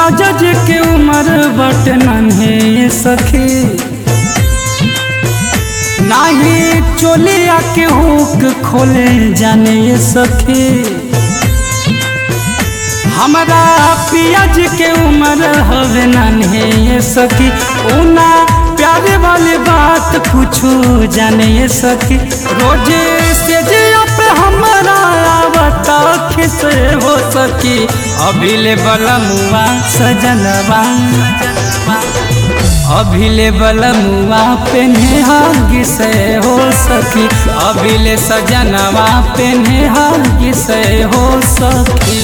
राजा जी के उम्र बट नन्हे सखी नाही चोलिया के हुक खोले जाने सखी हमारा पियाज के उम्र हवे नन्हे सखी उना प्यारे वाली बात कुछो जाने सखी रोजे से जे पे हमारा आवता खिस हो सकी अभिले बलमुआ सजनवा अभिले बलमुआ पेन्हे हागी से हो सकी अभिले सजनवा पेन्हे हागी से हो सकी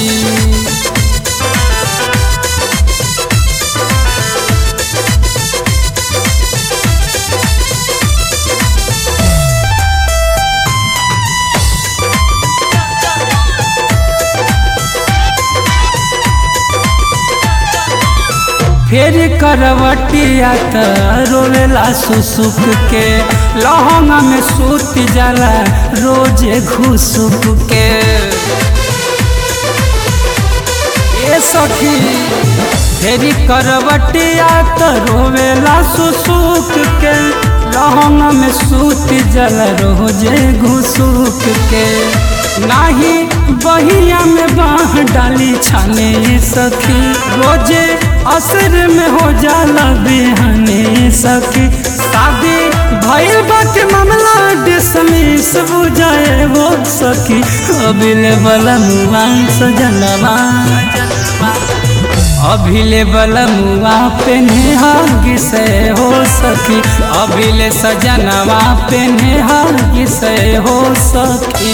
फेर करवटिया त रोवेला सुसुक के लहंगा में सूत जाला रोजे घुसुक के ए सखी फेरी करवटिया त रोवेला सुसुक के लहंगा में सूत जाला रोजे घुसुक के नाही बहिया में बाह डाली छाने सखी रोजे असर में हो जाला बेहने सखी शादी भइल बा के मामला डिसमिस बुझाए वो सखी अभिले बलमुआ सजनवा अभिले बलमुआ पेन्हे हागी से हो सखी अभिले सजनवा पेन्हे हागी से हो सखी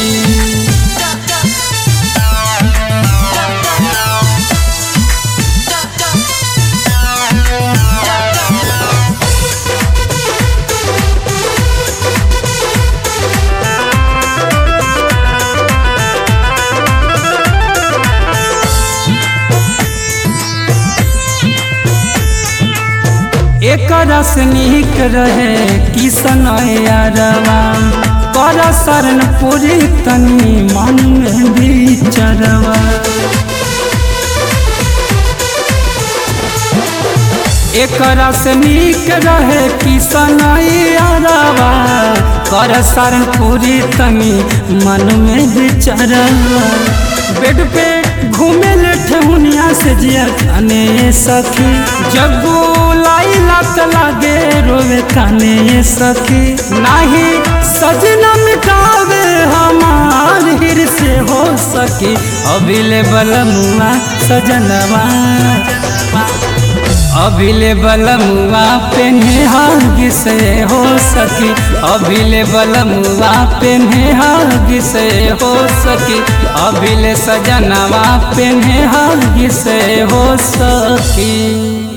एक रस निक रहे किसन यारवा कर शरण पूरी तनी मन में बिचरवा एक रस निक रहे किसन यारवा कर शरण पूरी तनी मन में बिचरवा बेड पे घूमे ले ठेहुनिया से जिया खाने सखी जब लाई लत लागे रोवे काने सखी नाही सजना मिटावे हमार हिर से हो सकी अभिले बलमुआ सजनवा अभिले बलमुआ पेन्हे हागी से हो सकी अभिले बलमुआ पेन्हे हागी से हो सकी अभिले सजनवा पेन्हे हागी से हो सकी